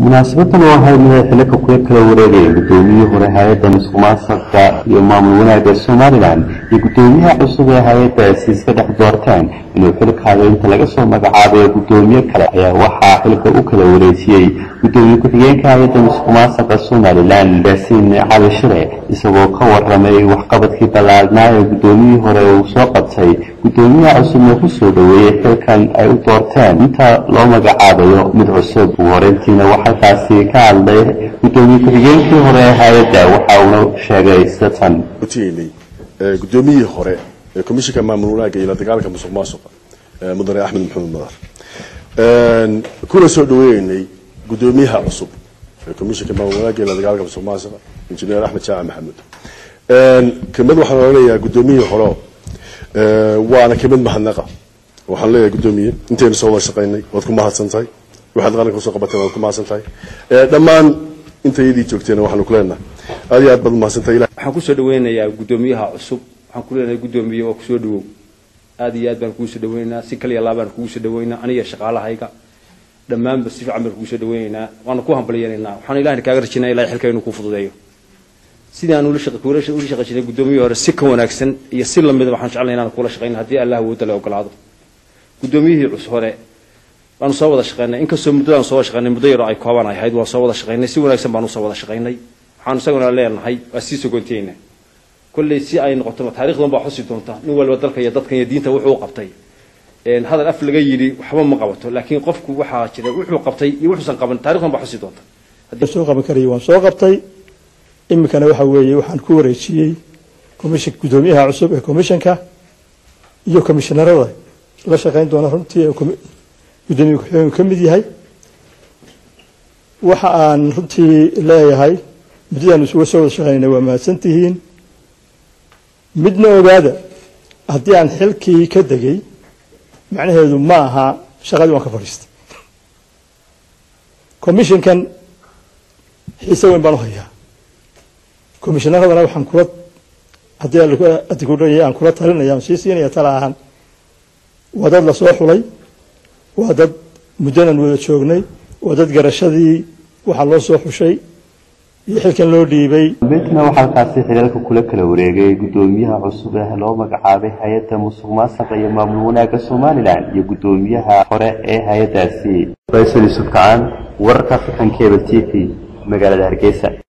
munaasabadan oo ahayd mid ay xilaka kula kala wareegayeen gudoomiyihii hore hay-adda musuqmaasuqa iyo maamul wanaagga somalilan iyo gudoomiyaha cusub ee hay-addaasi iska dhex doorteen inuu xilkaada inta laga soo magacaabayo gudoomiye kale ayaa waxaa xilka u kala wareejiyey gudoomiye ku-xigeenka hay-adda musuqmaasuqa somalilan yaasiin cali shire isagoo ka waramay waxqabadkii ballaadnaa ee gudoomiyihii hore uu soo qabtay gudoomiyaha cusubna ku soo dhoweeyey xilkan ay u doorteen inta loo magacaabayo mid cusub ugu horeyntiina waxalkaasi ka hadlay gudoomiye ku-xigeenkii hore ee hay-adda waxa uuna sheegay sida tan utiinay gudoomiyihii hore ee komishinka maamul wanaagga iyo la dagaalanka musuq maasuqa mudane axmed maxamed madar kuna soo dhaweynay gudoomiyaha cusub ee komishinka maamul wanaagga iyo la dagaalanka musuq maasuqa injineer axmed jaaci maxamed kelmad waxaan oranayaa gudoomiyihii hore waana kelmad mahadnaqa waxaan leeyahay gudoomiye intaynu soo wada shaqaynay waad ku mahadsan tahay waxaad qaranka usoo qabatay waad ku mahadsan tahay dhammaan intayadii joogteena waxaanu ku leenahay aad iyo aad baad umahadsantahay waxaan kusoo dhaweynayaa gudoomiyaha cusub waxaan ku leenahay gudoomiye oo kusoo dhawow aad iyo aad baan kugu soo dhaweynaynaa si kaliya laabaan kugu soo dhaweynaa aniga shaqaalahayga dhammaanba si fiican baan kugu soo dhaweynaynaa waana ku hambalyanaynaa waxaan ilahna kaaga rajinaya ilahay xilka inuu kuu fududeeyo sidii aan ula shaqay jirnay gudoomiyihii hore si ka wanaagsan iyo si lamida waxaan jeclay inaan kula shaqayna haddii allah awooda la ogolaado gudoomiyihii cus hore waanu soo wada shaqaynay inkastoo muddadaan soo wada shaqaynay muddo yaroo ay kooban ay ahayd waan soo wada shaqaynay si wanaagsan baanu soo wada shaqaynay waxaanu isaguna leenahay waa sii sogonteyna kolley si ay noqoto taarikhdan baa xusi doonta nin walba dalka iyo dadkan iyo diinta wuxuu qabtay hadal af laga yidhi waxba ma qabato laakiin qofku waxaa jira wuxuu qabtay iyo wuxuusan qaban taarikhdan baa xusi doonta soo qaban karaya waan soo qabtay iminkana waxa weeye waxaan ku wareejiyey commission gudoomiyaha cusub ee commissionka iyo commissionarada la shaqayn doona runtii gudoomiye ku-xigeenku ka mid yahay waxa aan runtii leeyahay muddadaan isuga soo wada shaqaynay waa mahadsan tihiin midna ogaada haddii aan xilkii ka degay macnaheedu ma aha shaqadii waan ka fadhiistay commissionkan xiise weyn baan u hayaa commissionaradana waxaan kula haddii aan kula talinaya aan sii siinaya tala ahaan waa dad lasoo xulay waa dad muddanan wada joognay waa dad garashadii waxaa loo soo xushay iyo xilkan loo dhiibay dambeyntina waxaa halkaasi xilaalka kula kala wareegay gudoomiyaha cusub ee loo magacaabay hay-adda musuq maasuqa iyo maamul wanaagga somalilan iyo gudoomiyaha hore ee hay-addaasi faysal yuusuf kacaan wararka african cable t v magaalada hargeysa